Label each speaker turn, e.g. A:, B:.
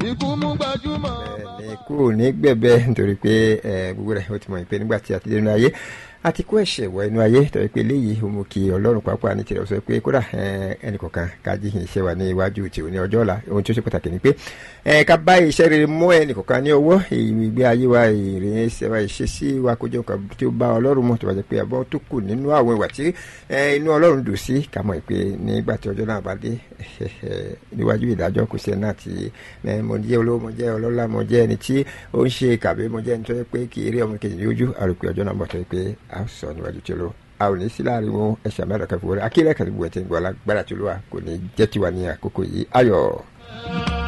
A: ikú mú gbajúmọ̀.
B: ní kúrò ní gbẹ̀bẹ̀ nítorí pé gbogbo rẹ̀ ó ti mọ̀ pé nígbà tí a ti dé inú ayé àti kó ẹ̀ṣẹ̀ wọ inú ayé torí pé léyìí ó mú kí ọlọ́run pàápàá ní tirẹ̀ sọ pé kódà ẹnì kọ̀ọ̀kan ká jí iṣẹ́ wa ní iwájú tí ò ní ọjọ́ ọ̀la ohun tí ó ṣe pàtàkì ni pé ká bá iṣẹ́ rere mọ́ ẹnì kọ̀ọ̀kan ní ọwọ́ ìgbé ayé wa ìrìn ẹsẹ̀ wa ìṣesí wa kó jẹ́ nǹkan tí ó bá ọlọ́run mọ̀ tó bá jẹ́ pé àbọ̀ tó kù nínú àwọn ìwà tí inú ọlọ́run dùn sí ká mọ̀ pé nígbà tí ọjọ́ náà bá dé níwájú ìdájọ́ kò sí ẹ̀ náà tí mo jẹ́ olówó mo jẹ́ ọlọ́lá mo jẹ́ ẹni tí ó ń ṣe kàbí mo jẹ́ ẹni tó yẹ pé kì í rí ọmọ kejì lójú àròpé ọjọ́ náà bọ̀ tó yẹ pé a sọ níwájú tí ó lọ a ò ní sí láàrin wọn ẹsẹ̀ mẹ́rin kan fi wọlé akílẹ̀ kan ti bu ẹ̀ tí ń gbọ́ alágbára tí ó lọ́wọ́ kò ní jẹ́ tiwa ní àkókò yìí ayọ̀.